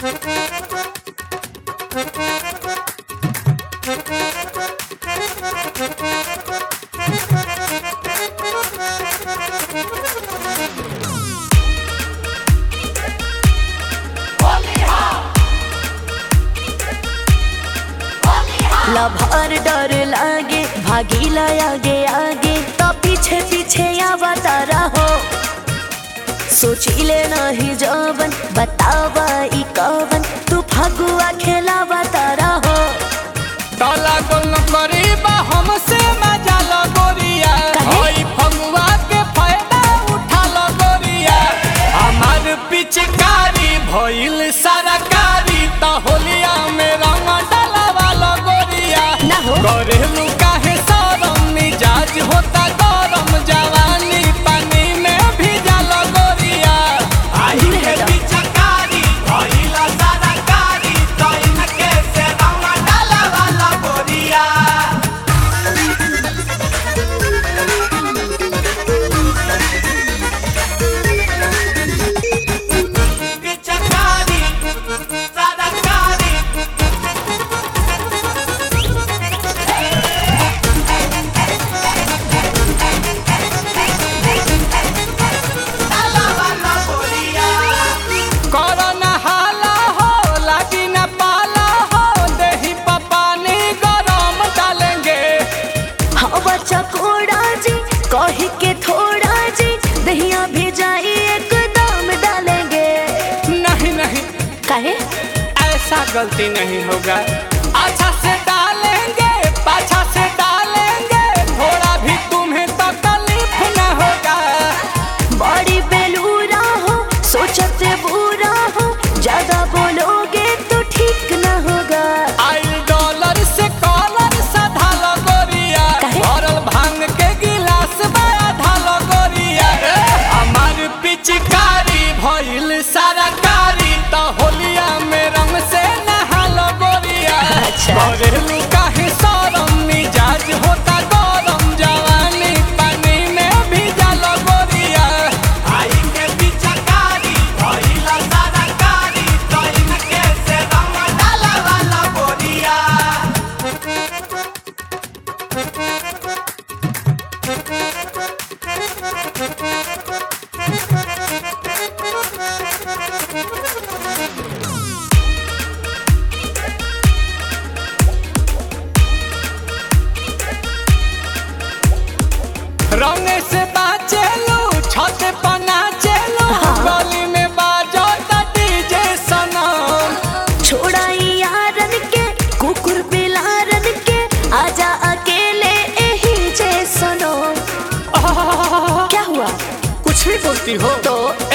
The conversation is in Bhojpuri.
लभर डर लागे भागीला आगे आगे तो पीछे पीछे आवा तारा हो सोचिले नहीं जवन बतावा ई कवन तू फगुआ खेलावा तारा हो काला गोल करीबा हमसे मजा लो गोरिया काहे? ओई फगुआ के फायदा उठा लो गोरिया हमार पिचकारी भइल सरकारी त होलिया में रंग डलवा लो गोरिया ना हो। करेलू काहे सरम मिजाज होता गरम जवानी पानी में भिजा लो गोरिया आई दूर के हटो। पिचकारी भइल सरकारी त इनके से रंग डलवा लो गोरिया पिचकारी सरकारी कोरोना हाला हो लागी न पाला हो दही पपानी गरम डालेंगे हाँ बच्चा कोड़ा जी कही के थोड़ा जी दहिया भेजाई एकदम डालेंगे नहीं नहीं काहे ऐसा गलती नहीं होगा अच्छा से डालेंगे पाछा से डालेंगे थोड़ा भी तुम्हें तकलीफ न होगा बड़ी बेलूरा हो सोचते बुरा हो ज्यादा बोलोगे तो ठीक न होगा आई डॉलर से कॉलर सधा लगोरिया काहे? भरल भांग के गिलास बड़ा धालो गोरिया हमार पिचकारी भइल सरकारी त होलिया में रंग से नहालो गोरिया अच्छा। घरेलू काहे सरम मिजाज होता गरम जवानी पानी में भिजा गोरिया आई के पिचकारी भइल सरकारी त इनके से रंग डालवा गोरिया रंग से बाचे लो छत पना चलो हाँ। गली में बाजो त डीजे सनम छोड़ाई यारन के कुकुर बिलारन के आजा अकेले यही जे सुनो क्या हुआ कुछ भी बोलती हो तो